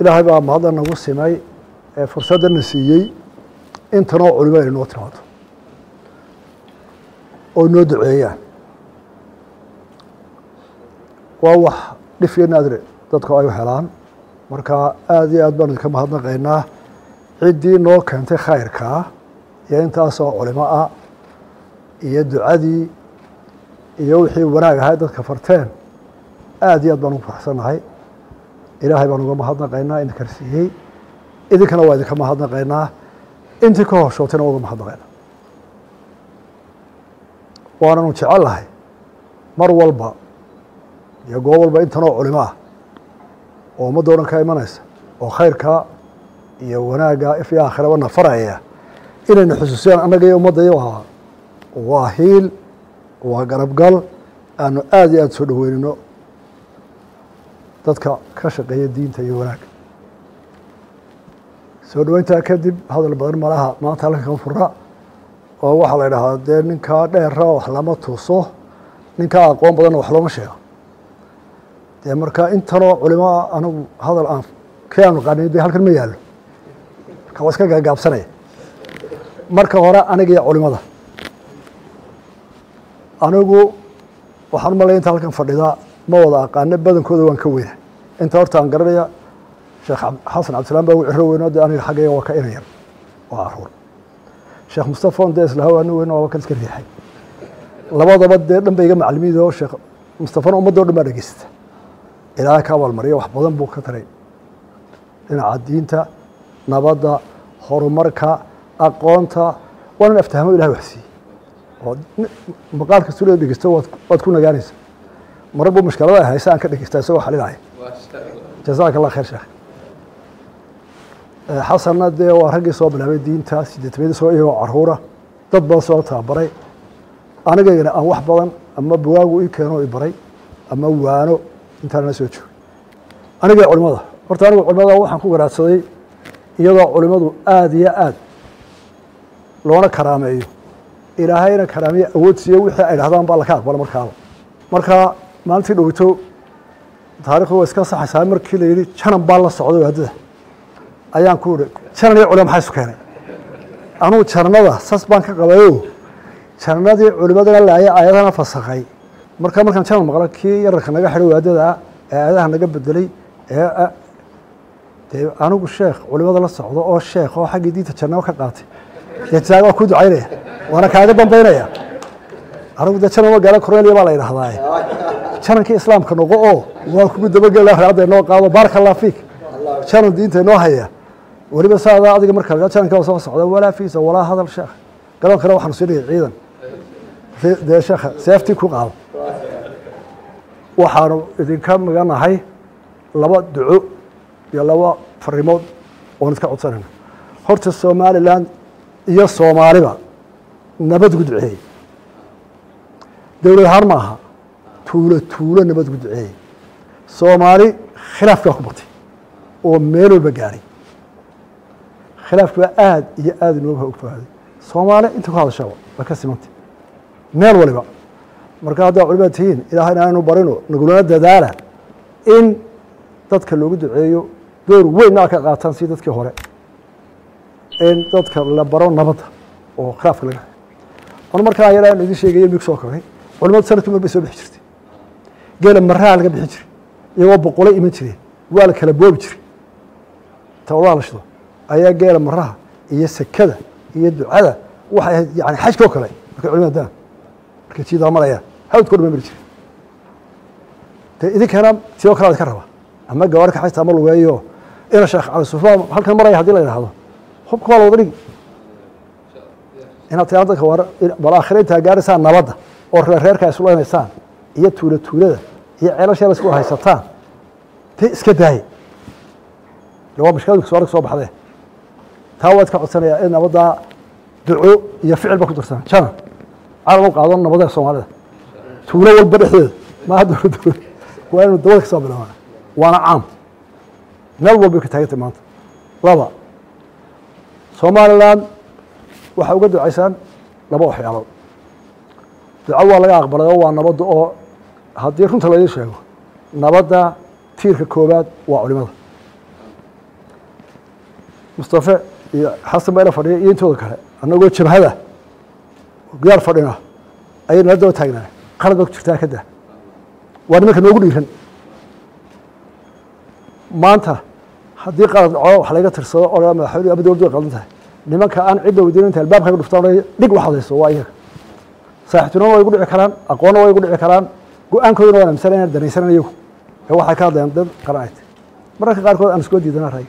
ilaahay baa mahadda nagu simay ee fursaddana siiyey intanoo culimo ay noo timaado oo noo duceeyaan waa wax dhif iyo naadire dadku ay u helaan marka aada iyo aad baan idinka mahadnaqaynaa ciddii noo keentay khayrkaa iyo intaasoo culimo ah iyo ducadii iyo wixii wanaag ahay dadka farteen aada iyo aad baan ugu faraxsannahay ilaahay baan uga mahadnaqaynaa idin karsiiyey idinkana waa idinka mahadnaqaynaa intii ka hoshootayna waa uga mahadnaqaynaa waananu jecel lahay mar walba iyo goob walba intanoo culimo ah oo ummadda o dhan ka imanaysa oo khayrka iyo wanaagga if iyo aakhiraba nafaraya inayna xusuusiyaan annaga iyo ummadda iyo waa waa hiil waa garabgal aanu aada iyo aada soo dhaweynino dadka ka shaqeeya diinta iyo wanaagga soo dhaweyntaa kadib hadal badan malaha maanta halkan kama fura oo waxaa la idhaahdaa dee ninkaa dheera wax lama tuso ninkaa aqoon badanna wax looma sheego dee marka intanoo culimoa anigu hadal aan kii aanu qanin de halkan ma yaallo marka waa iska gaagaabsanaya marka hore aniga iyo culimada anigu waxaan umalaya inta halkan fadhida ma wada aqaano badankooda waan ka weyna inta horta aan garanaya sheekh xasan cabdisalaan baa ugu ciro weyno de aniga xaggayga waa ka ina yar waa caruur sheekh mustafa on de islaha ani weyn waaba kan iska riixay labadaba dee dhan ba iga macalimiid oo sheekh mustafana ummadda o dhan baa dhegeysata ilaahay ka abaalmariya wax badan buu ka taray dhinaca diinta nabadda horumarka aqoonta waa nin aftahamo ilahay wax siiyey oo maqaal kastoo la dhegeysto waad waad ku nagaanaysa marar buu mushkilada ay haysa aan ka dhegeysta isagoo xalinaya jazaaka allah khayr sheekh xasanna dee waa raggii soo bilaabay diinta sideetamiyadii soo iyagoo caruura dad badan soo tababaray anigaygana aan wax badan ama bawaagu ii keeno i baray ama waano intaanala soo joogay aniga culimada horta anigu culimada waxaan ku garaadsaday iyadoo culimadu aada iyo aad loona karaameeyo ilaahayna karaamiye awood siiyo wixii ay dhahdaan baa laka aqbala markaaba marka maalintii dhowito taarikhdu way iska saxaysaa markii la yidhi janan baa la socday waadada ayaan ku ihi janan iyo culimo maxaa isu keenay anugu jananada sas baan ka qabayo jananadii culimadana laaya aayadana fasakhay marka markaan janan maqlo kii yararka naga xidhay waadada ee aayadaha naga bedelay ee dee anigu sheekh culimada la socdo oo sheekh oo xaggii diinta jannabo ka qaatay dee waa ku ducaynaya waana kaaga dambaynaya anigu dee janan magaala cornelia baa la yidhahdaa janankii islaamka noqo oo waa kugu dabagela hadda inoo qaado baaraka allah fiik janan diinta inoo haya weliba saadaa adiga marka la jananka soo socda walaa fiisa walaa hadal sheekh galoonkana waxaanu siinaya ciidan dee sheekha seeftii ku qaado waxaanu idinka maganahay laba duco iyo laba farimood oon iska codsanayna horta somalilan iyo soomaaliba nabad gu duceeyey dowlad ahaan ma aha tuulo tuulo nabad gu duceeyey soomaali khilaafki waa ku batay oo meel walba gaadhay khilaafki waa aada iyo aada inooga ogfaaday soomaali inta ku hadashaba waa ka simantay meel waliba marka haddaa culimada tihiin ilaahayna aanu barino nagulana dadaala in dadka loogu duceeyo door weynna ka qaataan si dadkii hore in dadka la baro nabadda oo khilaafka laga on markaa yar aan idin sheegaya mig soo kogay culimadu sanadkii mar bay soo bixi jirtay geela maraha laga bixin jiray iyagoo boqolay iman jireen waa la kala boobi jiray tawadaha la shido ayaa geela maraha iyo sekada iyo ducada waxay ahayd yani xajka oo kale markay culimada daan markay jiidaa marayaan hawdkoo dhan ma mari jiray dee idinkana sidoo kale idinka raba ama gawaari kaxaysta ama lugeeyo ina sheekh cali sufaan halkan maraya hadii la yidhaahdo hubka waa la wada dhigi inaad tiraa dadka war bal aakhira intaa gaaraysaan nabadda oo reerreerka ay islanaysaan iyo tuula tuulada iyo ceelasha la isku haysataan dee iska daaye waa mashkiladu soo soo baxdee taa waad ka codsanayaa in nabaddaa duco iyo ficil ba ku darsan jana calan u qaado nabadda soomaalida tuulo walba dhexdeeda maaha dowladda waa inu dabada ka soo bilaabana waana caam meel walbay ka taagantay maanta laba somalilan waxay uga ducaysaan laba waxyaalood duco waa laga aqbalay oo waa nabadda oo haddii runta laydin sheego nabadda tiirka koobaad waa culimada mustafe iyo xasan baa ila fadhiya iyo intooda kale annagoo jabhada gudaar fadhina ayay nala daba taagnaa qalad baa ku jirtaa ka daa waa nimanka noogu dhiiran maanta haddii qalad dhaco wax laga tirsado oo dhaa madaxweyne ama dowladdu way qaldan tahay nimanka aan cidda weydiin inta albaabka ka dhuftaan dhig wax hadayso waa iyaga saaxiibtinimo way igu dhici karaan aqoonna way igu dhici karaan go-aankooduna waan aaminsanay inaan danaysanan iyagu ee waxay ka hadlayaan dad qaranayt mararka qaarkood aan iskoo diidana ray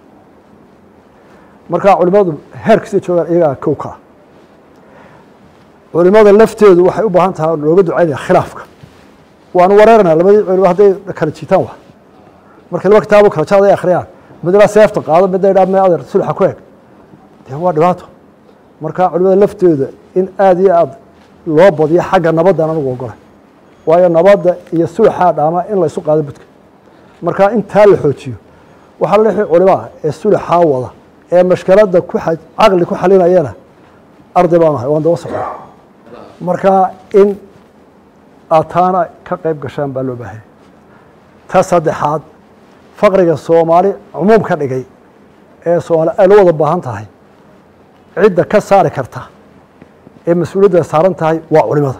marka culimadu heer kasta joogaan iyagaa kow ka ah culimada lafteedu waxay u baahan tahay looga ducaynaya khilaafka waanu wareeranaa labadii culimo hadday kala jiitaan wa markay laba kitaabo kala jaad ay akhriyaan midna seefta qaado midna idhaa me adeer sulxa ku eg dee waa dhibaato marka culimada lafteeda in aada iyo aada loo badiyo xagga nabaddan anugu ogolay waayo nabadda iyo sulxaa dhaama in la isu qaado budka marka intaa la xoojiyo waxaa la lixii culimaa ee sulxaa wada ee mashkaladda ku caqli ku xalinayana arday baan ahay waan daba socda marka in aad taana ka qayb gashaan baa loo baahanya ta saddexaad faqriga soomaali cumuum ka dhigay ee soomaali ay la wada baahan tahay cidda ka saari karta ee mas-uuliyadda saaran tahay waa culimada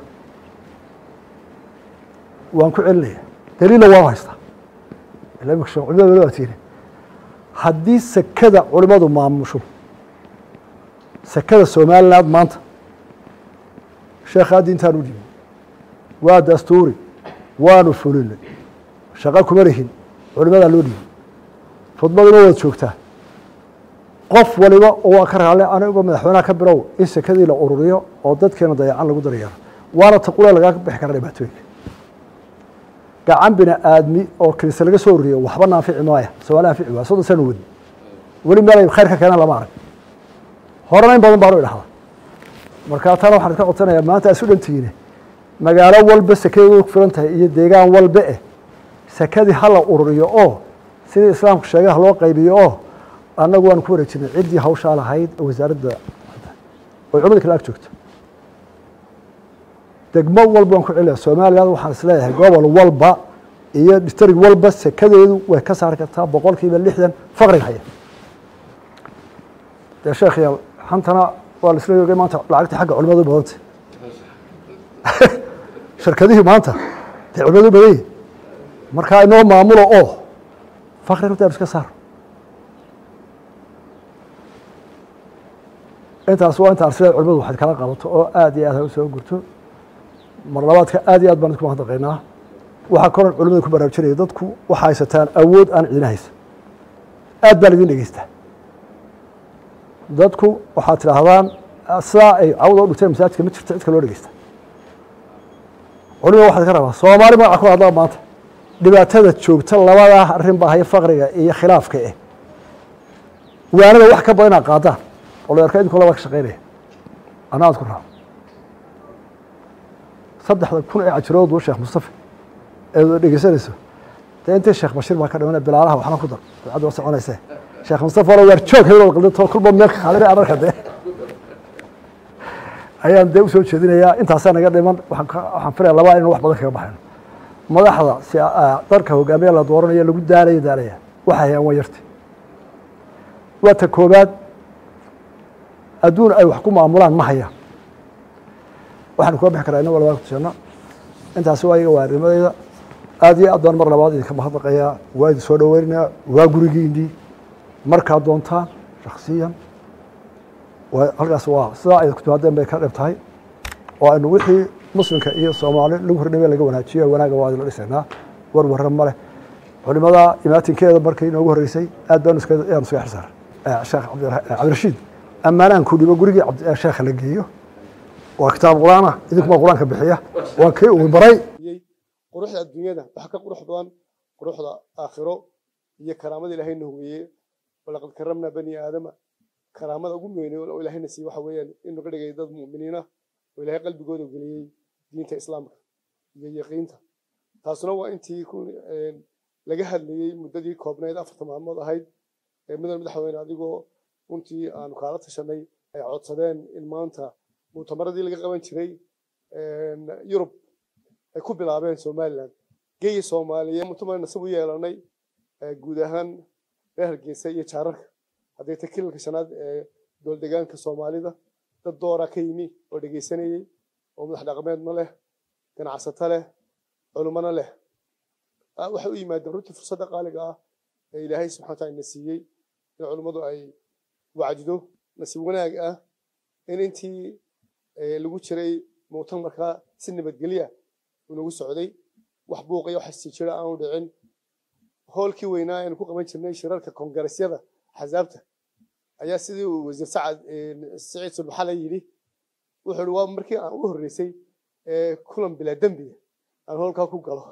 waan ku celinaya daliilla waan haystaa culimada wali waa tiiri haddii sekada culimadu maamusho sekada somaliland maanta sheekhaa diintaan u dhiibay waa dastuuri waanu fulinay shaqo kuma lihin culimadaa loo dhiibay khudbaduna waad joogtaa qof waliba oo waa ka raale anigo madaxweynaha ka bilow in sekadii la ururiyo oo dadkeena dayacan lagu daryeero waana taqule lagaa bixi kara dhibaatooyinka gacan bini aadmi oo kilise laga soo ururiyo waxba naanfici maaya soomaali anfici waaya soddon sano wadi weli meelay khayr ka keenaan lama arag horena in badan baanu idhahda markaa tana waxaan ka codsanayaa maanta isu dhantihiine magaalo walba sekadeedu ku filan tahay iyo deegaan walba eh sekadii ha la ururiyo oo sidii islaamku sheegay ha loo qaybiyo oo annagu waanu ku wareejinay ciddii hawshaa lahayd oo wasaaradda oy culimada kale ag joogto degmo walba waan ku celinaya somaliland waxaan isleeyahay gobol walba iyo distrig walba sekadeedu way ka saari kartaa boqol kiiba lixdan faqriga haya dee sheekh yaal xantana waa la isla yoogay maanta lacagtii xagga culimadu badantay shirkadihii maanta dee culimadu badan yihin markaa inoo maamulo oo fakri runta iska saaro intaas waa intaan sida culimadu waxaad kala qabato oo aada iyo aad ha u soo gurto mar labaadka aad iyo aad baan idinku mahadnaqaynaa waxaa koran culimada ku baraarujinaya dadku waxa haysataan awood aan cidina haysan aad baan idin dhegeystaa dadku waxaad tidhaahdaan sidaa ay cawda u dhigteen masaajidka ma jirto cidka loo dhegeysta culimada waxaad ka rabaa soomaali magaca ku hadlaa maanta dhibaatada joogta labadaa arrin baa haya faqriga iyo khilaafka eh waanada wax ka badan inaad qaadaan olayarka idinku labaa ka shaqeynaya ana aad ku raaco saddexda kun ee cajirood buu sheekh mustafa eed dhegeysanayso dee intii sheekh bashiir baa ka dhimana bilaalaha waxna ku dar dabcadda waa soconayse sheekh mustafa wala waar joog hebel qaldato kulba meel ka qaadina adarka dee ayaan dee usoo jeedinayaa intaasaa naga dhiman waxaan filaya labaa inaan wax badan kaga baxayno madaxda si darka hogaamiya la dooranayo lagu daalaya daalaya waxay hayaan waa yarti waa ta koobaad adduun ay wax ku maamulaan ma hayaan waxaanu kuga bixi karaa inagoo labaa kutusanno intaasi waa iga waarnimadeyda aad iyo aad baan mar labaad idinka mahadnaqayaa waa idin soo dhoweynayaa waa gurigiinii markaad doontaan shaksiyan halkaas waa sidaa ay kutimaadeen bay ka dhib tahay oo aynu wixii muslimka iyo soomaali lagu hordhame laga wanaajiyo wanaaga waa idinla dhisaynaa war warra ma leh culimada imaatinkeeda markii inoogu horreysay aad baanu iska yaanu iska xisaaray sheekh cabdirashiid ammaanaan ku dhibo gurigii sheekha la geeyo waa kitaab qur-aan ah idinkuma qur-aanka bixiya waa kii uu baray quruxda adduunyada waxa ka qurux badan quruxda aakhiro iyo karaamada ilaahayna hugeeye walaqad karamnaa bani aadama karaamada ugu weynay oo ilaahayna siiye waxa weeyaan inuu ka dhigay dad mu'miniina oo ilaahay qalbigooda geliyey diinta islaamka iyo yaqiinta taasuna waa intii laga hadlayey muddadii koobnayd afarta maalmood ahayd ee mudan madaxweyne adigoo runtii aanu kaala tashanay ay codsadeen in maanta mu'tamaradii laga qaban jiray yurub ay ku bilaabeen somaliland geyi soomaaliyeed mu'tamar nasab u yeelanay guud ahaan reer hargeysa iyo jaararka hadday ta kilalka shanaad ee dowldegaanka soomaalida dad dooraa ka yimi oo dhegaysanayey oo madax dhaqameedna leh ganacsato leh culummana leh waxay u yimaadeen runtii fursadda qaaliga ah ee ilaahay subxana wataala ina siiyey in culummadu ay wacdido nasiib wanaag ah in intii lagu jiray muctamarka si nabadgelya uu nagu socday wax buuqaya wax isjira aanu dhicin hoolkii weynaa aynu ku qaban jirnay shirarka kongaresyada axsaabta ayaa sidii uu wasiir sacad siciid sulbaxale yidhi wuxuu ihi waa markii aan ugu horreysay kulan bilaa dembiga aan hoolkaa ku galo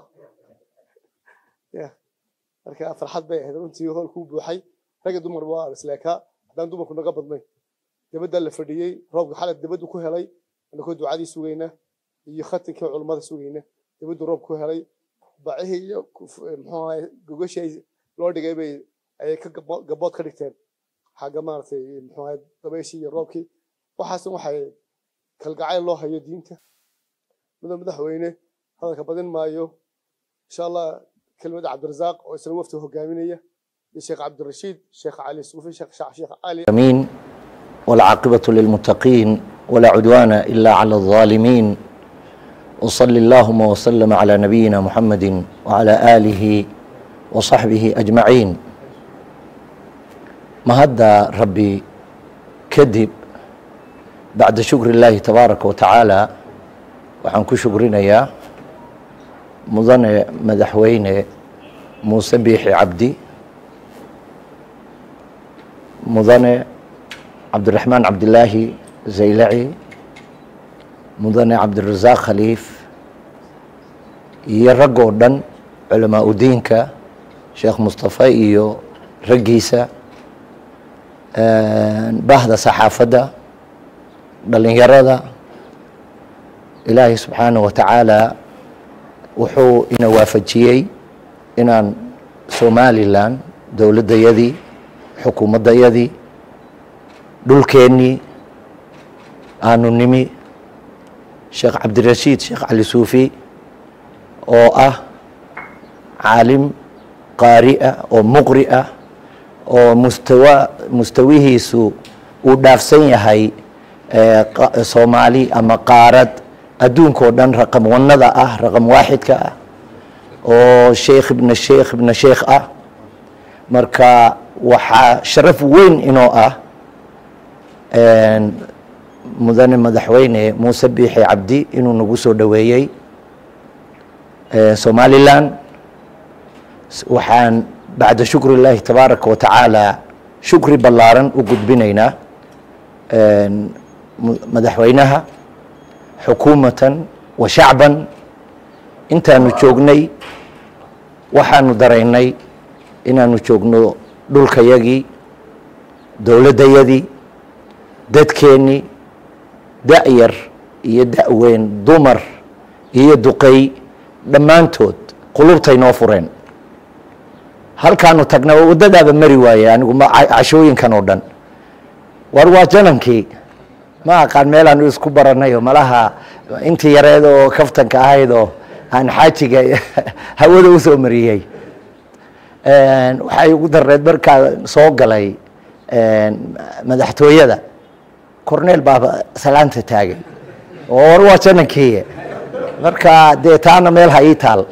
marka farxad bay ahayd runtii hoolkuu buuxay ragga dumar waa isleekaa haddaan dumarku naga badnayn dabaddaa la fadhiyey roobka xalad dabaddu ku helay anakoo ducadii sugayna iyo khatinkii culummada sugayna dabaddu roob ku helay bacihii iyo muxuu ahay gogashii loo dhigay bay ayay ka gabood ka dhigteen xagga maaragtay muxuu ahay dabayshii iyo roobkii waxaasna waxay kalgacayl loo hayo diinta mudan madaxweyne hadalka badin maayo insha allah كلمة عبد الرزاق وإسلام وفته هجامينية الشيخ عبد الرشيد الشيخ علي الصوفي الشيخ الشيخ علي امين والعاقبة للمتقين ولا عدوان إلا على الظالمين وصل اللهم وسلم على نبينا محمد وعلى آله وصحبه أجمعين ما هذا ربي كذب بعد شكر الله تبارك وتعالى وحنكو شكرنا يا mudane madaxweyne muuse biixi cabdi mudane cabdiraxmaan cabdilaahi zaylaci mudane cabdirasaaq khaliif iyo rag oo dhan culamaa udiinka sheekh mustafa iyo raggiisa bahda saxaafadda dhalinyarada ilaahay subxaanah wa tacaala wuxuu ina waafajiyey inaan somalilan dowladdayadii xukuumaddayadii dhulkeennii aanu nimi sheekh cabdirashiid sheekh cali suufi oo ah caalim qaari ah oo muqri ah oo mustawa mustawihiisu uu dhaafsan yahay soomaali ama qaarad adduunkao dhan raqam wanada ah raqam waaxidka ah oo sheekh ibna sheekh ibna sheekh ah marka waxaa sharaf weyn inoo ah mudane madaxweyne muuse biixi cabdi inuu nagu soo dhoweeyey somalilan waxaan bacda shukri illaahi tabaaraka wa tacaala shukri ballaaran u gudbinaynaa madaxweynaha xukuumatan wa shacban intaanu joognay waxaanu daraynay inaanu joogno dhulkayagii dowladdayadii dadkeennii da-yar iyo da-weyn dumar iyo duqey dhammaantood qulubtay noo fureen halkaanu tagna waddadaaba mari waaye anigu cashooyinkan oo dhan war waa janankii ma aqaan meelaan isku baranayo malaha intii yareed oo kaftanka ahayd oo aan xaajiga hawada u soo mariyey waxay ugu dareed markaa soo galay madaxtooyada corneel baaba salaanta taagay oo war waa janankii marka dee taana meel ha ii taal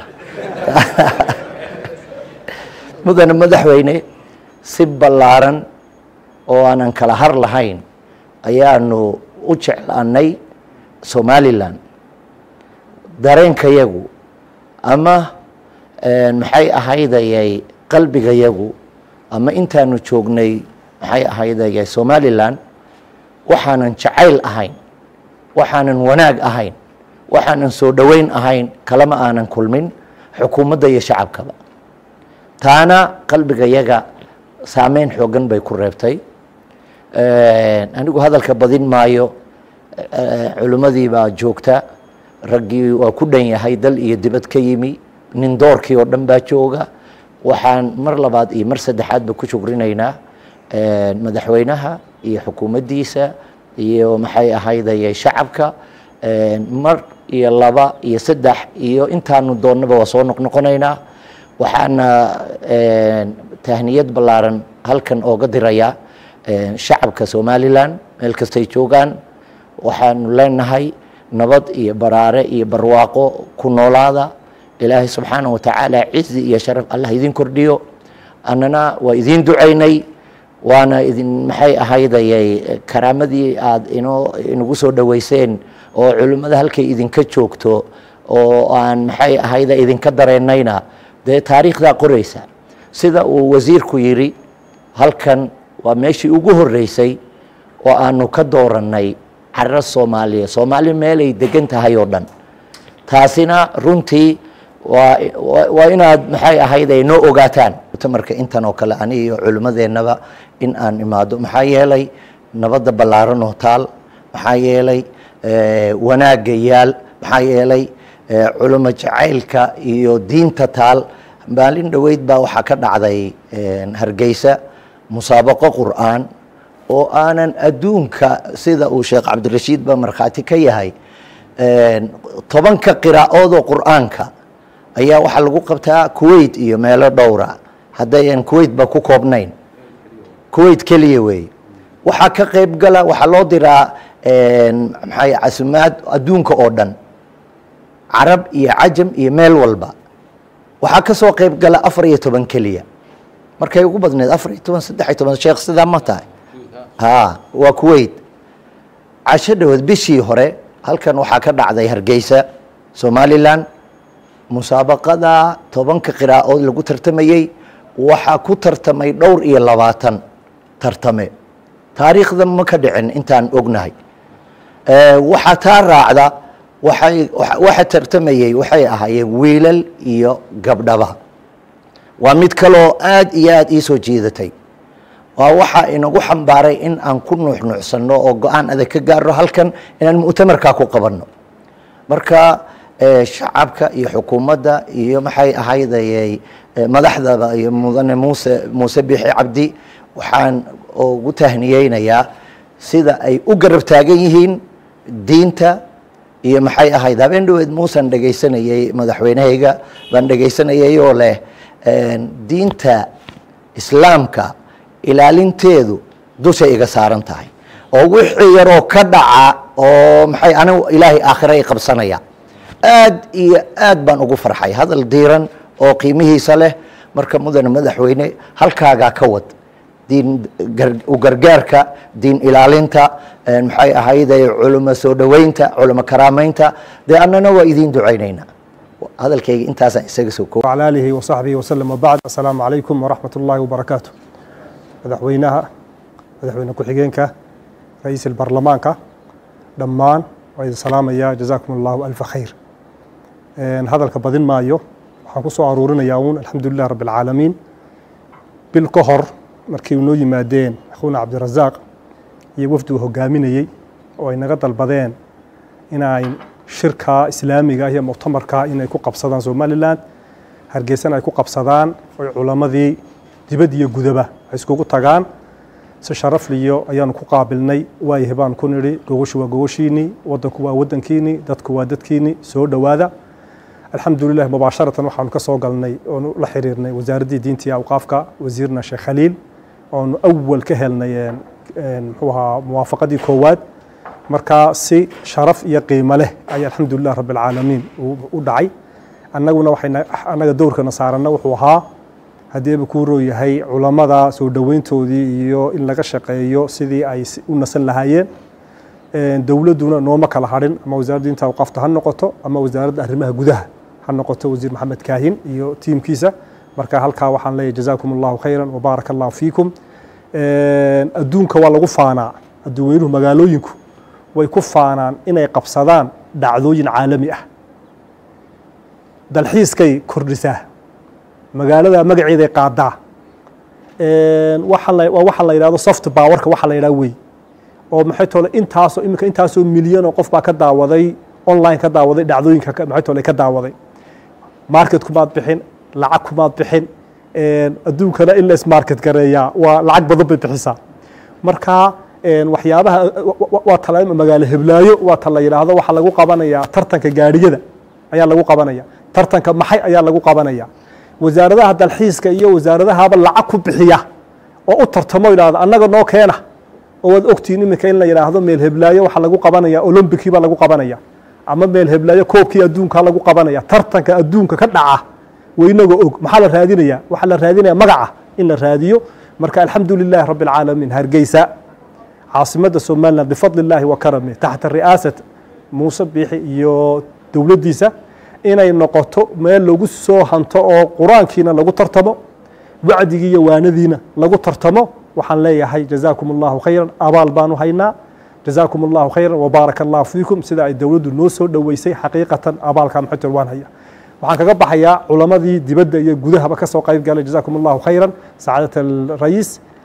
mudane madaxweyne si ballaaran oo aanan kala har lahayn ayaanu u jeclaanay somalilan dareenkayagu ama maxay ahaydayay qalbigayagu ama intaanu joognay maxay ahaydayay somalilan waxaanan jacayl ahayn waxaanan wanaag ahayn waxaanan soo dhoweyn ahayn kalama aanan kulmin xukuumadda iyo shacabkaba taana qalbigayaga saameyn xoogan bay ku reebtay anigu hadalka badin maayo culimmadii baa joogta raggii waa ku dhan yahay dal iyo dibad ka yimi nin doorkii oo dhan baa jooga waxaan mar labaad iyo mar saddexaadba ku shugrinaynaa madaxweynaha iyo xukuumaddiisa iyo maxay ahaydayay shacabka mar iyo laba iyo saddex iyo intaanu doonnaba waa soo noqnoqonaynaa waxaana tahniyad ballaaran halkan ooga dirayaa shacabka somalilan meel kastay joogaan waxaanu leenahay nabad iyo baraare iyo barwaaqo ku noolaada ilaahay subxaana wa tacaala cizi iyo sharaf allah idin kordhiyo annana waa idiin ducaynay waana idin maxay ahaydayay karaamadii aada inoo inagu soo dhoweyseen oo culimmada halkay idinka joogto oo aan maxay ahayda idinka dareennayna dee taariikhdaa qoraysa sida uu wasiirku yidhi halkan waa meeshii ugu horreysay oo aanu ka doorannay carro soomaaliya soomaali meelay degan tahay oo dhan taasina runtii waa waa inaad maxay ahayd ay noo ogaataan mutamarka intan oo kale ani iyo culimmadeennaba in aan imaado maxaa yeelay nabadda ballaaran oo taal maxaa yeelay wanaagga yaal maxaa yeelay culimo jacaylka iyo diinta taal maalin dhoweyd baa waxaa ka dhacday hargeysa musaabaqo qur'aan oo aanan adduunka sida uu sheekh cabdirashiid ba markhaati ka yahay tobanka qiraa'oodoo qur'aanka ayaa waxaa lagu qabtaa kuwait iyo meelo dhowra haddayan kuwait ba ku koobnayn kuwait keliya weeye waxaa ka qayb gala waxaa loo diraa maxay casumaad adduunka oo dhan carab iyo cajam iyo meel walba waxaa ka soo qayb gala afar iyo toban keliya markay ugu badneed afar iyo toban saddex iyo toban sheekh sidaa ma tahay ha waa kuwait casho dhaweed bishii hore halkan waxaa ka dhacday hargeysa somalilan musaabaqada tobanka qiraa'ood lagu tartamayey waxaa ku tartamay dhowr iyo labaatan tartame taariikhda ma ka dhicin intaan ognahay waxaa taa raacda waxay waxa tartamayey waxay ahaayeen wiilal iyo gabdhaba waa mid kaloo aad iyo aad ii soo jiidatay waa waxaa inagu xambaaray in aan ku nuuxnuucsanno oo go-aan adag ka gaarno halkan inaan mu'tamarkaa ku qabanno marka shacabka iyo xukuumadda iyo maxay ahaydayay madaxdaba iyo mudane muuse muuse bixi cabdi waxaan ugu tahniyeynayaa sida ay u garab taagan yihiin diinta iyo maxay ahayd habeen dhaweed muusan dhegaysanayey madaxweynehayga baan dhegaysanayay oo leh diinta islaamka ilaalinteedu dushay iga saaran tahay oo wixii yaroo ka dhaca oo maxay anigu ilaahay aakhira i qabsanaya aad iyo aad baan ugu farxay hadal diiran oo qiimihiisa leh marka mudane madaxweyne halkaagaa ka wad diin u gargaarka diin ilaalinta maxay ahayday culimo soo dhoweynta culimo karaameynta dee annana waa idiin ducaynaynaa hadalkayga intaasaan isaga soo koob وعلى آله وصحبه وسلم وبعد السلام عليكم ورحمة الله وبركاته madaxweynaha madaxweyne ku-xigeenka ra-iisul baarlamaanka dhammaan waa idin salaamaya jazaakum allahu alfa khayr hadalka badin maayo waxaan ku soo aruurinayaa uun alxamdulilah rabbi alcaalamiin bil ka hor markii noo yimaadeen akhuuna cabdirasaaq iyo wafdi uu hogaaminayey oo ay naga dalbadeen inay shirka islaamiga iyo muctamarka inay ku qabsadaan somalilan hargeysana ay ku qabsadaan oy culammadii dibad iyo gudaba ay iskugu tagaan si sharafliyo ayaanu ku qaabilnay waayahay baan ku nidhi gogoshu waa gogoshiinii wadanku waa wadankiinii dadku waa dadkiinii soo dhowaada alxamdulilah mubaasharatan waxaanu ka soo galnay oonu la xiriirnay wasaaraddii diinta iyo awqaafka wasiirna sheekh khaliil oonu awal ka helnay muxuu ahaa muwaafaqadii koowaad marka si sharaf iyo qiimo leh ayaa alxamdulilah rabbi alcaalamiin u dhacay annaguna waxay annaga dowrkana saaranna wuxuu ahaa haddii aba kuu roo yahay culammada soo dhoweyntoodii iyo in laga shaqeeyo sidii ay u nasan lahaayeen dowladduna nooma kala hadhin ama wasaaradda diinta awqaafta ha noqoto ama wasaaradda arrimaha gudaha ha noqoto wasiir maxamed kaahin iyo tiimkiisa marka halkaa waxaan leeyahay jazaakum allahu khayran wabaaraka allahu fiikum adduunka waa lagu faanaa adduuweynuhu magaalooyinku way ku faanaan inay qabsadaan dhacdooyin caalami ah dalxiiskay kordhisaa magaalada magaceeday qaadaa waa waxa la yidhahdo soft powerka waxa la yidhaha wey oo maxay tole intaasoo iminka intaasoo milyan oo qof baa ka daawaday online ka daawaday dhacdooyinka maxay tole ka daawaday market kumaad bixin lacag kumaad bixin adduunkana in la ismarket gareeyaa waa lacag badan bay bixisaa marka waxyaabaha waa tala magaalo heblaayo waa ta la yidhaahdo waxaa lagu qabanayaa tartanka gaadhiyada ayaa lagu qabanaya tartanka maxay ayaa lagu qabanaya wasaaradaha dalxiiska iyo wasaaradahaba lacag ku bixiya oo u tartamo yidhahdo annaga noo keena oo waad ogtihiin iminka in la yidhaahdo meel heblaayo waxaa lagu qabanaya olombikii baa lagu qabanaya ama meel heblaayo koobkii adduunkaa lagu qabanaya tartanka adduunka ka dhaca waynagoo og maxaa la raadinaya waxaa la raadinaya magaca in la raadiyo marka alxamdu lilahi rabi alcaalamiin hargeysa caasimadda somalilan bifadli illaahi wa karami taxta ri'aasat muuse biixi iyo dowladdiisa inay noqoto meel lagu soo hanto oo qur-aankiina lagu tartamo wacdigii iyo waanadiina lagu tartamo waxaan leeyahay jazaakum allahu khayran abaal baanu haynaa jazaakum allahu khayran wabaaraka allahu fiikum sida ay dowladdu noo soo dhoweysay xaqiiqatan abaalka maxator waan haya waxaan kaga baxayaa culamadii dibadda iyo gudahaba ka soo qayb galay jazaakum allahu khayran sacaadat alrayiis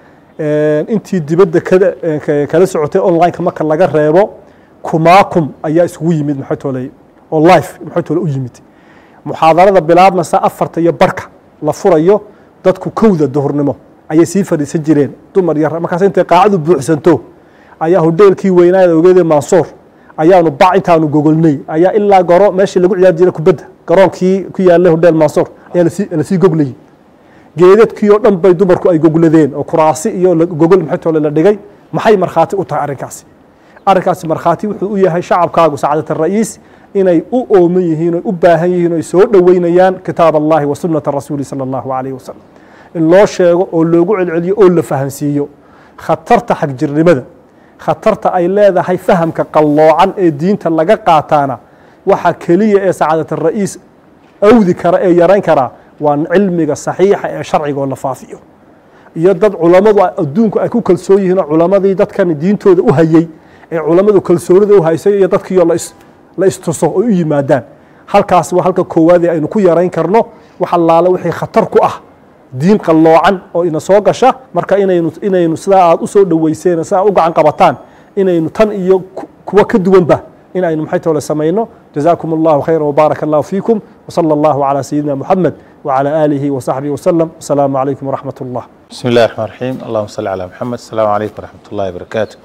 intii dibadda kala socotay online-ka marka laga reebo kumaakum ayaa isugu yimid maxatoley oo life maxatole u yimid muxaadarada bilaabmasa afarta iyo barka la furayo dadku kowda duhurnimo ayay sii fadhiisan jireen dumar yar markaas intay qaacadu buuxsanto ayaa hodheelkii weynaada ogeede mansuur ayaanu bac intaanu gogolnay ayaa ilaa goro meeshii lagu ciyaari jiray kubadda garoonkii ku yaalay hodheel mansuur ayaa lasii goglayay geedadkii oo dhan bay dumarku ay gogladeen oo kuraasi iyo gogol maxatole la dhigay maxay markhaati u tahay arrinkaasi arrinkaasi markhaati wuxuu u yahay shacabkaagu sacaadat ara'iis inay u ooman yihiin o u baahan yihiin o ay soo dhoweynayaan kitaab allahi wa sunnata rasuuli sala allahu calayh wasalam in loo sheego oo loogu celceliyo oo la fahansiiyo khatarta xagjirnimada khatarta ay leedahay fahamka qalloocan ee diinta laga qaataana waxa keliya ee sacaadat ara'iis awdi kara ee yarayn karaa waa cilmiga saxiixa ee sharciga oo la faafiyo iyo dad culammadu adduunku ay ku kalsoon yihiin oo culammadii dadkan diintooda u hayey ee culammadu kalsoonida u haysay iyo dadkiioo la istuso oo u yimaadaan halkaas waa halka koowaadee aynu ku yarayn karno wax allaale wixii khatar ku ah diin qalloocan oo ina soo gasha marka inaynu inaynu sidaa aad u soo dhoweyseen sidaa u gacan qabataan inaynu tan iyo kuwa ka duwanba in aynu maxay toole samayno jazaakum allahu khayra wbaaraka allahu fiikum wsala allahu calaa sayidina muxamed wcalى aalihi wsaxbihi wslem asalaamu calaykum wraxmat اllah bismi اllahi الرحman الرaحيم allahuma salli calى mxamed asalaamu calaykum wraxmat اllahi barakaatu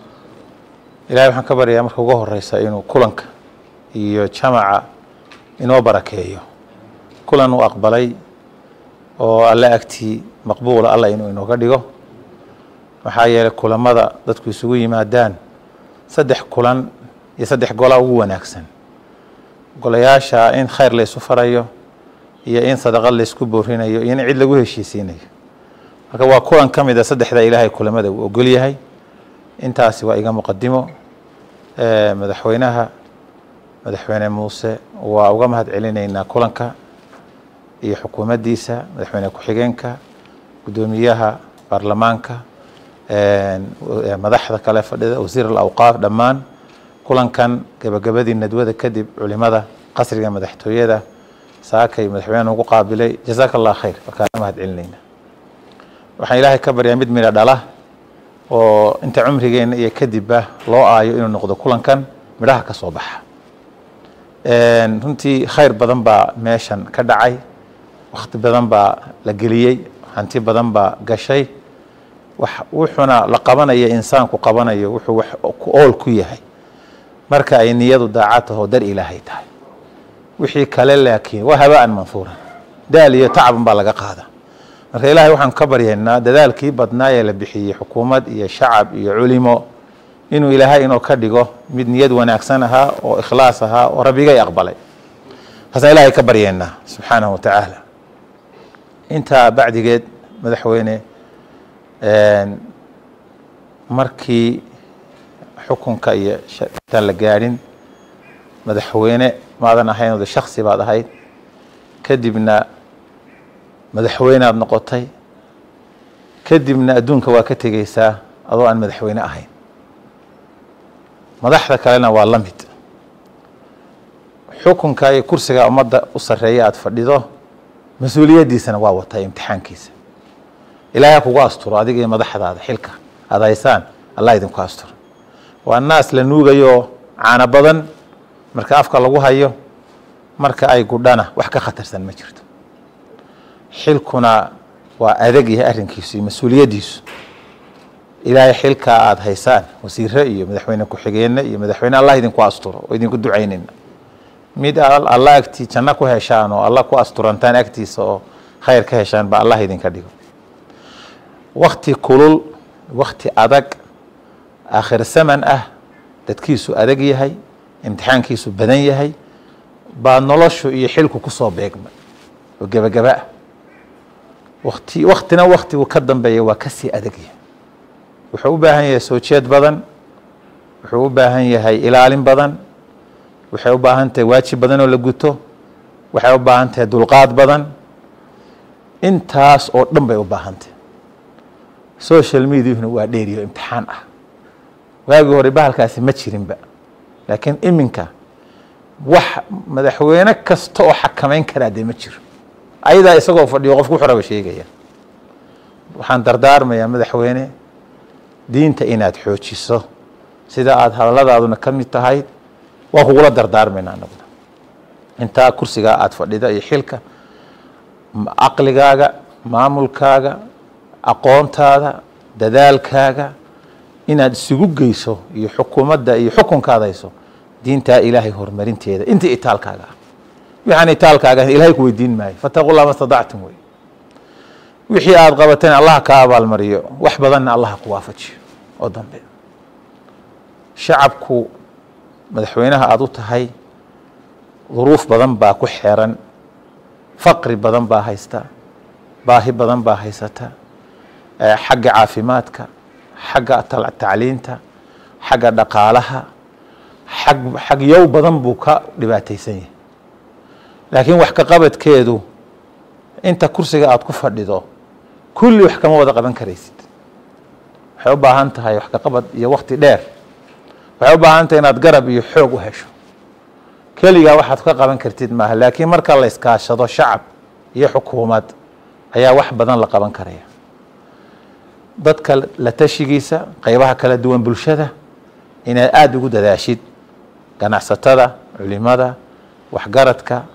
ilahay waxaan ka baryayaa marka ugu horeysa inuu kulanka iyo jamaca inoo barakeeyo kulan uu aqbalay oo alle agtii maqbuula alla inuu inooga dhigo maxaa yeelay kulamada dadku isugu yimaadaan saddex kulan iyo saddex golaa ugu wanaagsan golayaasha in khayr la isu farayo iyo in sadaqad laysku boorinayo iyo in cid lagu heshiisiinayo marka waa kulan ka mid a saddexda ilaahay kulamada uu ogol yahay intaasi waa iga muqadimo madaxweynaha madaxweyne muuse waa uga mahad celinaynaa kulanka iyo xukuumaddiisa madaxweyne ku-xigeenka guddoomiyaha baarlamaanka madaxda kale fadhida wasiir alawqaaf dhammaan kulankan gebagabadii nadwada kadib culimada qasriga madaxtooyada saakay madaxweyne ugu qaabilay jazaaka allah khayr markaana mahad celinayna waxaan ilaahay ka baryaa mid midha dhala oo inta cumrigeenna iyo kadibba loo aayo inuu noqdo kulankan midhaha ka soo baxa runtii khayr badan baa meeshan ka dhacay wakhti badan baa la geliyey hanti badan baa gashay wuxuuna la qabanaya insaanku qabanayo wuxuu wax ku ool ku yahay marka ay niyadu daacad taho dar ilaahay tahay wixii kale laakiin waa habaan manhuuran daal iyo tacban baa laga qaada marka ilaahay waxaan ka baryaynaa dadaalkii badnaa ee la bixiyey xukuumad iyo shacab iyo culimo inuu ilaahay inoo ka dhigo mid niyad wanaagsan ahaa oo ikhlaas ahaa oo rabbigay aqbalay taasaan ilaahay ka baryaynaa subxaanahu wa tacaala intaa bacdigeed madaxweyne markii xukunka iyo intaan la gaadhin madaxweyne maadan ahayn ode shaksi baad ahayd kadibna madaxweyneaad noqotay kadibna adduunka waa ka tegeysaa adoo aan madaxweyne ahayn madaxda kalena waa la mid xukunka iyo kursiga ummadda u sarreeya aada fadhido mas-uuliyaddiisana waa wataa imtixaankiisa ilaahay kugu asturo adiga iyo madaxdaada xilka aada haysaan allah idinku asturo waa naas la nuugayo caano badan marka afka lagu hayo marka ay gudhana wax ka khatarsan ma jirto xilkuna waa adag yahay arrinkiisu iyo mas-uuliyaddiisu ilaahay xilkaa aada haysaan wasiire iyo madaxweyne ku-xigeenna iyo madaxweyne allah idinku asturo oo idinku ducaynayna mid alla agtii janno ku heshaan oo alla ku asturantaan agtiisa oo khayr ka heshaan ba allah idinka dhigo wakti kulul wakti adag aakhir saman ah dadkiisu adag yahay imtixaankiisu badan yahay baa noloshu iyo xilku ku soo beegmay oo gebagaba ah wakti waktina waktigu ka dambeeya waa kasii adag yahay wuxuu u baahan yahay soo jeed badan wuxuu u baahan yahay ilaalin badan waxay u baahan tahay waajib badan oo la guto waxay u baahan tahay dulqaad badan intaas oo dhan bay u baahan tahay social mediahuna waa dheeriyo imtixaan ah waagii hore bahalkaasi ma jirinba laakiin iminka wax madaxweyne kasta oo xakamayn karaa dee ma jiro ayadaa isagoo fadhiyo qofku wuxuu raba sheegaya waxaan dardaarmayaa madaxweyne diinta inaad xoojiso sida aada hadalladaaduna ka mid tahay waa kugula dardaarmayna anaguna intaa kursigaa aada fadhida iyo xilka caqligaaga maamulkaaga aqoontaada dadaalkaaga inaad isugu geyso iyo xukuumadda iyo xukunkaada hayso diintaa ilaahay horumarinteeda inta itaalkaaga ah waxaan itaalkaaga ilahay ku weydiin maayo fataqullah ma stadactum wey wixii aada qabateen allah ka abaalmariyo wax badanna allah ku waafajiyo oo dambe shacabku madaxweynaha aada u tahay duruuf badan baa ku xeeran faqri badan baa haysta baahi badan baa haysata xagga caafimaadka xagga tacliinta xagga dhaqaalaha xag xag yow badan buu ka dhibaataysan yahay laakiin wax ka qabadkeedu inta kursiga aada ku fadhido kulli wax kama wada qaban karaysid waxay u baahan tahay wax ka qabad iyo wakti dheer waxay u baahan tahay inaad garab iyo xoog u hesho keligaa waxaad ka qaban kartid maaha laakiin marka la iskaashado shacab iyo xukuumad ayaa wax badan la qaban karaya dadka la tashigiisa qeybaha kala duwan bulshada inaad aada ugu dadaashid ganacsatada culimada waxgaradka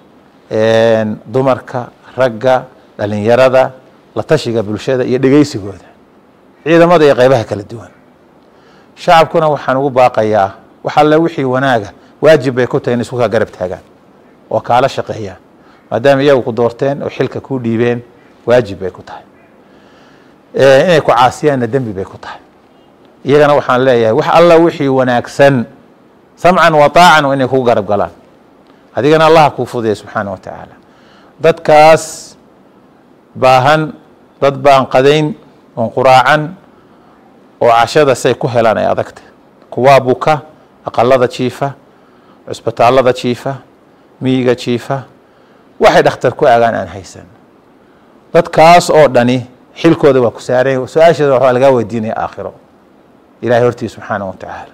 dumarka ragga dhalinyarada la tashiga bulshada iyo dhegeysigooda ciidamada iyo qeybaha kala duwan shacabkuna waxaan ugu baaqayaa wax alle wixii wanaaga waajib bay ku tahay in isku kaa garab taagaan oo kaala shaqeeyaan maadaama iyagu ku doorteen oo xilka kuu dhiibeen waajib bay ku tahay inay ku caasiyaanna dembi bay ku tahay iyagana waxaan leeyahay wax alla wixii wanaagsan samcan wa taacan inay kugu garab galaan adigana allaha kuu fudaya subxaana wa tacaala dadkaas baahan dad baan qadayn oon quraacan oo cashada say ku helaan ay adagta kuwaa buka aqalada jiifa cusbitaallada jiifa miyiga jiifa waxay dhakhtar ku aagaan aan haysan dadkaas oo dhani xilkooda waa ku saaranya su-aasheeda waxaa lagaa weydiinaya aakhiro ilahay hortii subxaana wa tacaala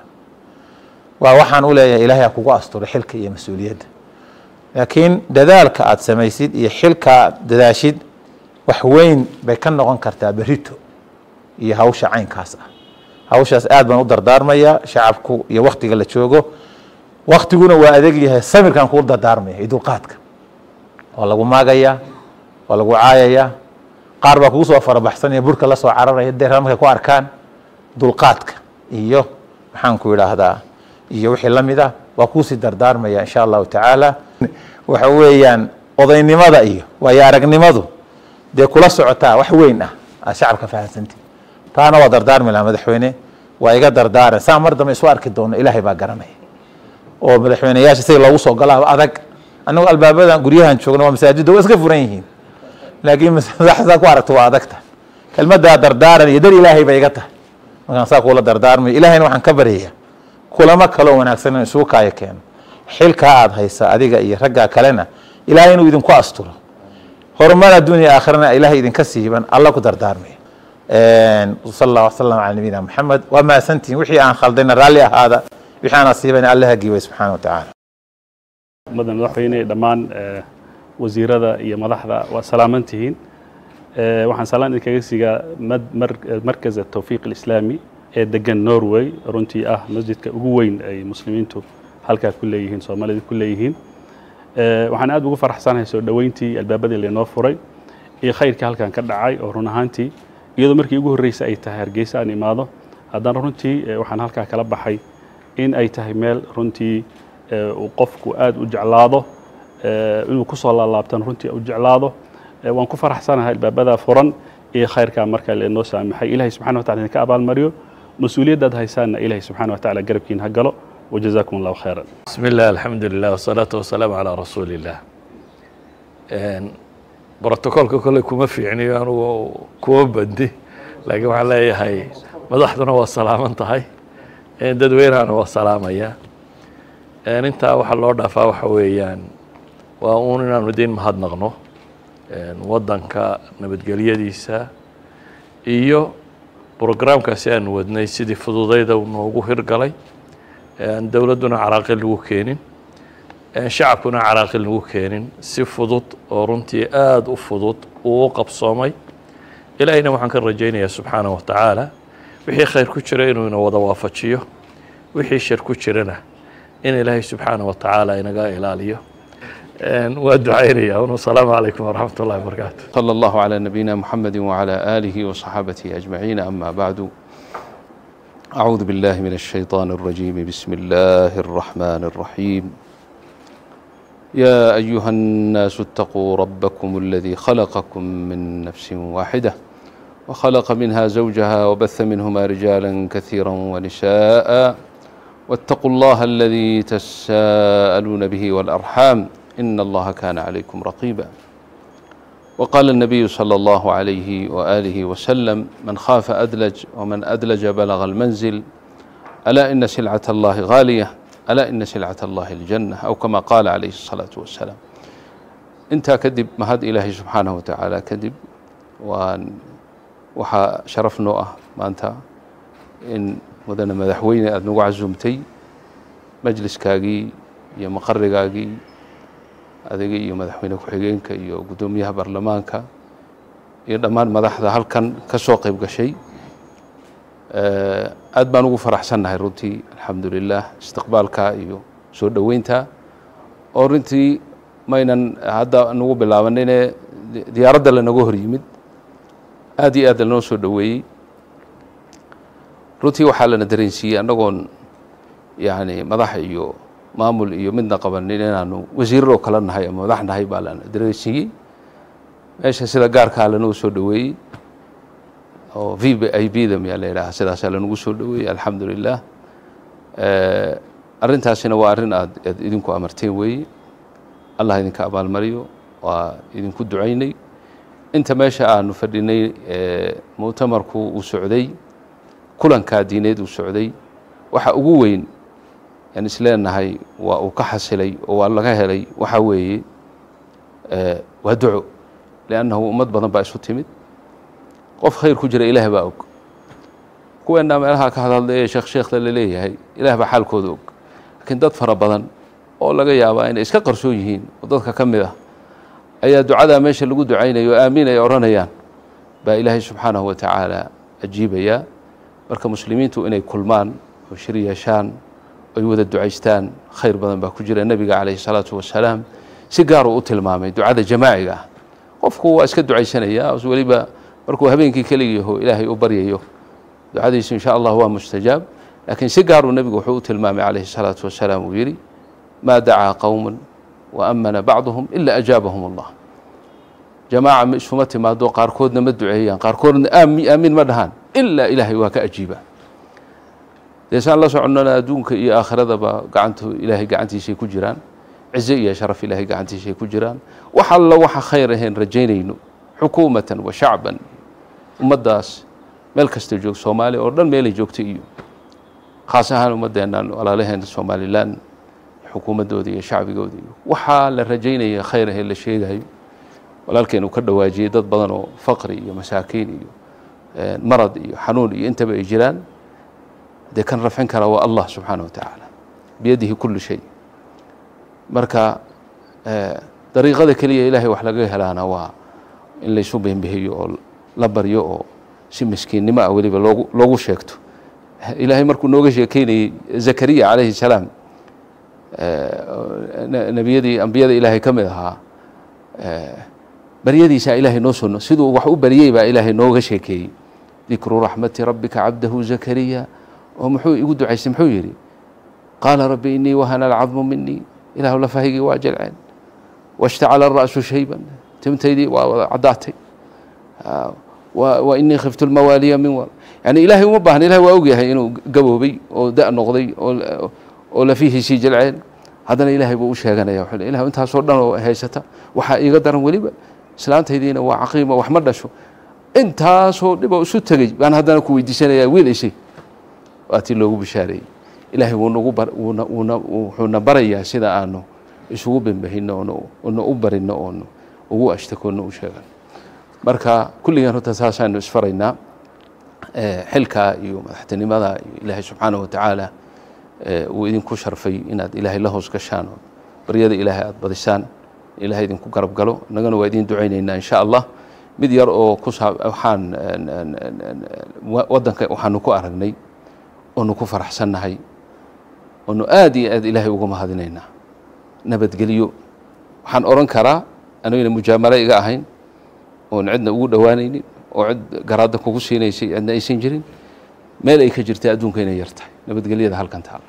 waa waxaan u leeyahay ilahay ha kugu asturo xilka iyo mas-uuliyadda laakiin dadaalka aada samaysid iyo xilka aad dadaashid wax weyn bay ka noqon kartaa berito iyo hawsha caynkaas ah hawshaas aad baan u dardaarmaya shacabku iyo waktiga la joogo waktiguna waa adeeg yahay samirkan kuu dardaarmaya iyo dulqaadka waa lagu maagayaa waa lagu caayayaa qaar baa kugu soo farabaxsanaya burka la soo cararaya deera markay ku arkaan dulqaadka iyo maxaan ku idhaahdaa iyo wixii la mid ah waa kuusii dardaarmaya insha allahu tacaala waxa weeyaan odaynimada iyo waayo aragnimadu dee kula socotaa wax weyn ah aad shacabka fahamsanti taana waa dardaarmi lahaa madaxweyne waa iga dardaaran saa mar dambe isu arki doono ilaahay baa garanaya oo madaxweyneyaasha sida loogu soo galaaba adag annagu albaabadan guryahan joogna waa masaajidda waa iska furan yihiin laakiin saa ku aragto waa adagta kelmaddaa dardaaran iyo dar ilaahay bay iga tahay markaan saa kuula dardaarmayo ilahayna waxaan ka baryaya kulamo kaloo wanaagsan in isugu kaayo keeno xilkaa aada haysa adiga iyo raggaa kalena ilaahay inuu idinku asturo horumar adduuniya aakhirana ilaahay idinka siiban alla ku dardaarmaya sal allah wasalam cala nabiyina maxamed waa mahadsantihin wixii aan khaldayna raalli ahaada wixii aan asiibana alla hagiiway subxaana wa tacaala ummadda madaxweyne dhammaan wasiirada iyo madaxda waa salaaman tihiin waxaan salaan idinkaga siigaa markaz atawfiiq alislaami ee degan norway runtii ah masjidka ugu weyn ay muslimiintu halkaa ku leeyihiin soomaalida ku leeyihiin waxaan aad ugu faraxsanahay soo dhoweyntii albaabadii laynoo furay iyo khayrkii halkan ka dhacay oo run ahaantii iyadoo markii ugu horreysay ay tahay hargeysa aan imaado haddana runtii waxaan halkaa kala baxay in ay tahay meel runtii uu qofku aad u jeclaado inuu ku soo laalaabtan runtii u jeclaado waan ku faraxsanahay albaabada furan iyo khayrkaa markaa leenoo saamaxay ilahay subxana wa tacala idinka abaalmariyo mas-uuliyaddaad haysaanna ilahay subxana wa tacala garabkiin ha galo wajazaakum allahu khayran بسم الله الحمد لله والصلاة والسلام على رسول الله brotocolka kolley kuma fiicniyo anugu kuma bandi laakiin waxaan leeyahay madaxduna waa salaaman tahay dadweynahana waa salaamaya intaa waxa loo dhaafaa waxa weeyaan waa uun inaanu idiin mahadnaqno waddanka nabadgelyadiisa iyo brograamkaasi aanu wadnay sidii fududayda uu noogu hirgalay dowladduna caraaqil lagu keenin shacabkuna caraaqil lagu keenin si fudud oo runtii aada u fudud uu u qabsoomay ilaahayna waxaan ka rajaynayaa subxaana wa tacaala wixii khayr ku jira inuu ina wada waafajiyo wixii shar ku jirana in ilaahay subxaana wa tacaala inaga ilaaliyo waa ducaynaya un asalaamu calaykum waraxmat ullahi wabarakaatu صلى الله على نبينا محمد وعلى آله وصحابته أجمعين أما بعد أعوذ بالله من الشيطان الرجيم بسم الله الرحمن الرحيم يا أيها الناس اتقوا ربكم الذي خلقكم من نفس واحدة وخلق منها زوجها وبث منهما رجالا كثيرا ونساء واتقوا الله الذي تساءلون به والأرحام إن الله كان عليكم رقيبا وقال النبي صلى الله عليه وآله وسلم من خاف أدلج ومن أدلج بلغ المنزل ألا إن سلعة الله غالية ألا إن سلعة الله الجنة أو كما قال عليه الصلاة والسلام انت كذب مهد إلهي سبحانه وتعالى كذب وان وحا شرفنا أه ما أنت إن مدن مدحوين أدنو عزمتي مجلس كاقي يا مقرقاقي adiga iyo madaxweyne ku-xigeenka iyo guddoomiyaha baarlamaanka iyo dhammaan madaxda halkan ka soo qayb gashay aad baan ugu faraxsannahay runtii alxamdulilah istiqbaalka iyo soo dhoweynta oo runtii maynan hadda nagu bilaabanine diyaaradda lanaga hor yimid aad iyo aad lanoo soo dhoweeyey runtii waxaa lana dareensiiyey annagoon yani madax iyo maamul iyo midna qabanin inaanu wasiiraroo kala nahay ama madax nahay baa lana dareensiiyey meesha sida gaarkaa lanoo soo dhoweeyey oo v b i b da miyaa la yidhaha sidaasaa lanagu soo dhoweeyey alxamdu lilah arrintaasina waa arrin aad aad idinku amarteen weeye allah idinka abaalmariyo waa idinku ducaynay inta meesha aanu fadhinay muctamarku uu socday kulankaa diineed uu socday waxa ugu weyn aan isleenahay waa uu ka xasilay oo waa laga helay waxa weeye waa duco liannahu ummad badan baa isu timid qof khayr ku jira ilaah baa og kuweennaa meelaha ka hadhadlay ee sheekh sheekhda la leeyahay ilaah baa xaalkooda og laakiin dad fara badan oo laga yaabaa inay iska qarsoon yihiin oo dadka ka mid ah ayaa ducadaa meesha lagu ducaynayo o aamiin ay odhanayaan baa ilaahay subxaanahu wa tacaala ajiibayaa marka muslimiintu inay kulmaan oo shir yeeshaan ay wada ducaystaan khayr badan baa ku jira nebiga calayhi salaatu wasalaam si gaar uu u tilmaamay ducada jamaaciga ah qofku waa iska ducaysanayaa weliba markuu habeenkii keligiiho ilaahay u baryayo ducadiisu insha allah waa mustajaab laakiin si gaaruu nebigu wuxuu u tilmaamay calayhi salaatu wasalaam uu yidhi maa dacaa qowman wa amana bacduhum ila ajaabahum allah jamaaca ma isuma timaado qaarkoodna ma duceeyaan qaarkoodna aamiin ma dhahaan ilaa ilaahay waa ka ajiiba deesaan la soconnona adduunka iyo aakhiradaba gacantu ilaahay gacantiisay ku jiraan cize iyo sharaf ilaahay gacantiisay ku jiraan wax alla waxa khayr ahayn rajaynayno xukuumatan wa shacban ummaddaas meel kasta joog soomaaliya oo dhan meelay joogta iyo khaas ahaan ummaddeennan walaalaheena somalilan xukuumaddooda iyo shacbigooda iyo waxaa la rajaynaya khayr ahee la sheegayo walaalkeen uu ka dhawaajiyey dad badan oo faqri iyo masaakiin iyo marad iyo xanuun iyo intaba ay jiraan dee kan rafcin kara waa allah subxaana wa tacaala biyadihi kullu shay marka dariiqada keliya ilaahay wax laga helaana waa in laysu beenbihiyo oo la baryo oo si miskiinnimo ah weliba loogu loogu sheegto ilaahay markuu nooga sheekeynayey zakariya calayhi salaam nebiyadii ambiyada ilaahay ka mid ahaa baryadiisaa ilaahay noo soo siduu wax u baryey baa ilaahay nooga sheekeeyey dikru raxmati rabbika cabdahu zakariya oo muxuu igu ducaystay muxuu yidhi qaala rabbi inii wahana alcadmu minii ilaahu lafahaygii waa jelceen washtacala ara'su shayban timtaydii waa wada caddaatay wa wa inii khiftu lmawaaliya min wal yani ilaahay uma baahna ilahay waa ogyahay inuu gaboobay oo da' noqday oo oo lafihiisii jilceen haddana ilaahay buu u sheeganaya wuxuu le ilah intaasoo dhan oo haysata waxaa iiga daran weliba islaantaydiina waa caqiima wax ma dhasho intaasoo dhiboo isu tegey baan haddana ku weydiisanayaa wiil ishay waa tii loogu bishaareeyey ilaahay wuu nagu bar wuuna wuuna wuxuuna barayaa sida aanu isugu bembahino oonu oonu u barino oonu ugu ashtakoonno u sheegan marka kulligan horta saasaanu isfaraynaa xilka iyo madaxtinimada iyo ilaahay subxaanahu watacaala uu idinku sharfay inaad ilaahay la hoos gashaan oo baryada ilaahay aada badisaan ilaahay idinku garab galo innagana waa idiin ducaynaynaa insha allah mid yar oo ku saa waxaan waddanka waxaanu ku aragnay oonu ku faraxsannahay oonu aada iyo aad ilaahay uga mahadinaynaa nabadgelyo waxaan odhan karaa anagana mujaamalo iga ahayn oon cidna ugu dhowaanaynin oo cid garaadda kugu siinaysay cidna aysan jirin meel ay ka jirtay adduunka inay yar tahay nabadgelyada halkan taalla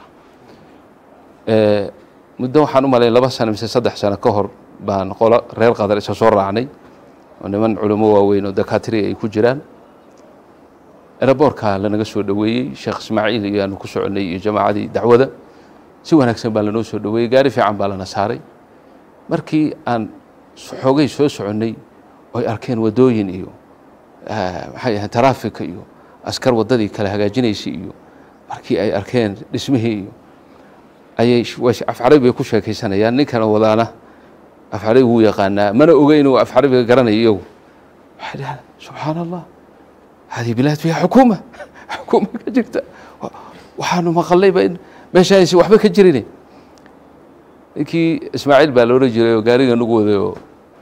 muddo waxaan u malayn laba sano mise saddex sano ka hor baan qolo reer qadar isa soo raacnay oo niman culimo waaweyn oo dakaatiri ay ku jiraan eraboorka lanaga soo dhoweeyey sheekh ismaaciil iyo aanu ku soconnay iyo jamaacadii dacwada si wanaagsan baa lanoo soo dhoweeyey gaari fiican baa lana saaray markii aan xoogay soo soconnay oy arkeen waddooyin iyo maxay ahayn taraafika iyo askar waddadii kala hagaajinaysay iyo markii ay arkeen dhismihii iyo ayay afcarabi bay ku sheekaysanayaan ninkana wadaana afcarabi wuu yaqaanaa mana oga inuu afcarabiga garanayo iyagu waxay dhahaan subxaana allah hadihi bilaad fiiha xukuuma xukuuma ka jirta waxaanu maqallayba in meesha aysan waxba ka jirin ninkii ismaaciil baa la odhan jiray oo gaariga nagu waday oo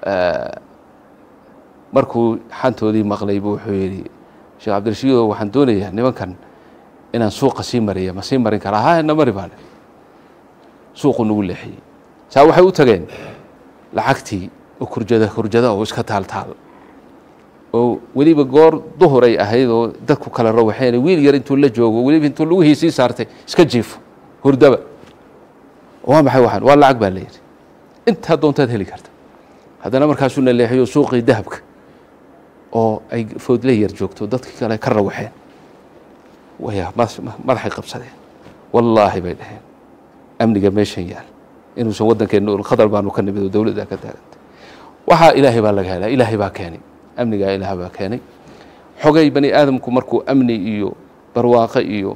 markuu xantoodii maqlay buu wuxuu yidhi sheekh cabdirashiido waxaan doonayaa nimankan inaan suuqa sii mariya ma sii marin karaa ha na mari baane suuqu nagu leexiyey saa waxay u tageen lacagtii oo kurjada kurjada oo iska taal taal oo weliba goor duhur ay ahayd oo dadku kala rawaxeen wiil yar intuu la joogo weliba intuu lugihii sii saartay iska jiifo hurdaba waa maxay waxaan waa lacag baa la yidhi intaa doontaad heli karta haddana markaasuu na leexiyo suuqii dahabka oo ay foodle yar joogto dadkii kale ka rawaxeen waya madaxay qabsadeen wallaahi bay dhaheen amniga meeshan yaal inuusan waddankeenna ul khadar baanu ka nimid oo dowladda ka taagantay waxaa ilaahay baa laga helaa ilaahay baa keenay amnigaa ilaah baa keenay xogay bani aadamku markuu amni iyo barwaaqo iyo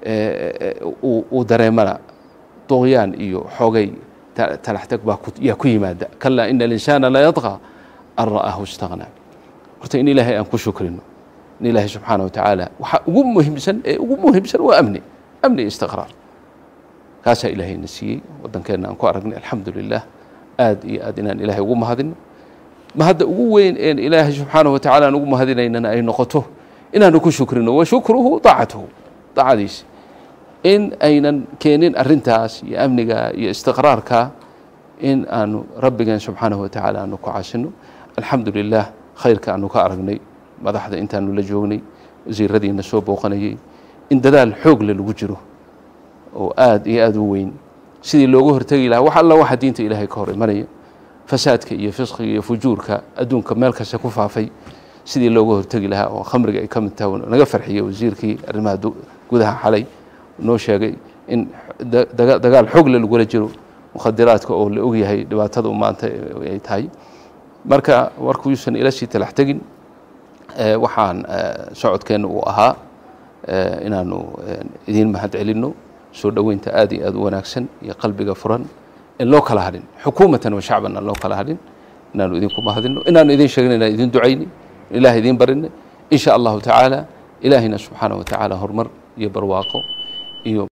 uu dareemana duqyaan iyo xogay talaxtag baa yaa ku yimaada kalaa ina alinsaana la yadqى an ra'aahu istaghnaa horta in ilaahay aan ku shukrino in ilaahay subxaana watacaala waxaa ugu muhiimsan ee ugu muhiimsan waa amni amni iyo istiqraar kaasaa ilaahayna siiyey waddankeenna aan ku aragnay alxamdu lilah aad iyo aad inaan ilaahay ugu mahadino mahadda ugu weyn een ilaahay subxaana watacaala aan ugu mahadinaynana ay noqoto inaanu ku shukrino wa shukruhu daacatuhu daacadiisa in aynan keenin arintaas iyo amniga iyo istiqraarka in aanu rabbigeen subxaanahu watacaala aanu ku caasino alxamdu lilah khayrka aanu ka aragnay madaxda intaanu la joognay wasiiradiina soo booqanayey in dadaal xoogle lagu jiro oo aad iyo aad u weyn sidii looga hortegi lahaa wax alla waxa diinta ilaahay ka hor imanaya fasaadka iyo fisqiga iyo fujuurka adduunka meel kasta ku faafay sidii looga hortegi lahaa oo khamriga ay ka mid tahay naga farxiyey wasiirkii arrimaha gudaha xalay noo sheegay in dagaal xoogle lagula jiro mukhadiraadka oo la ogyahay dhibaatada maanta ay tahay marka warkuusan ila sii talax tegin waxaan socodkeenna uu ahaa inaanu idiin mahad celinno soo dhoweynta aad iyo aad u wanaagsan iyo qalbiga furan in loo kala hadhin xukuumatan wa shacban aan loo kala hadhin inaanu idinku mahadinno inaanu idin sheegin inaan idin ducayni ilaah idin barinay in sha allahu tacaala ilaahina subxaana wa tacaala horumar iyo barwaaqo iyo